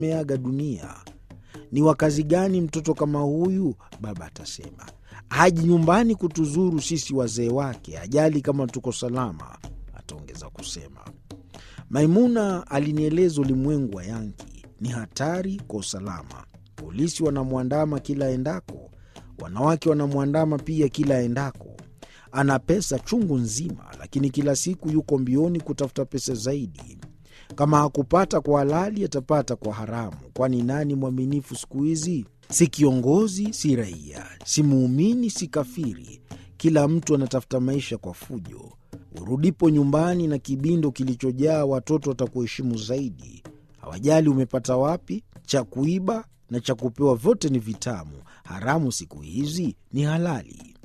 ameaga dunia. Ni wa kazi gani mtoto kama huyu? Baba atasema haji nyumbani kutuzuru sisi wazee wake, ajali kama tuko salama, ataongeza kusema. Maimuna alinieleza ulimwengu wa Yanki ni hatari kwa usalama. Polisi wanamwandama kila endako, wanawake wanamwandama pia kila endako. Ana pesa chungu nzima, lakini kila siku yuko mbioni kutafuta pesa zaidi. Kama hakupata kwa halali, atapata kwa haramu, kwani nani mwaminifu siku hizi? Si kiongozi, si raia, si muumini, si kafiri. Kila mtu anatafuta maisha kwa fujo. Urudipo nyumbani na kibindo kilichojaa, watoto watakuheshimu zaidi. Hawajali umepata wapi. Cha kuiba na cha kupewa vyote ni vitamu. Haramu siku hizi ni halali.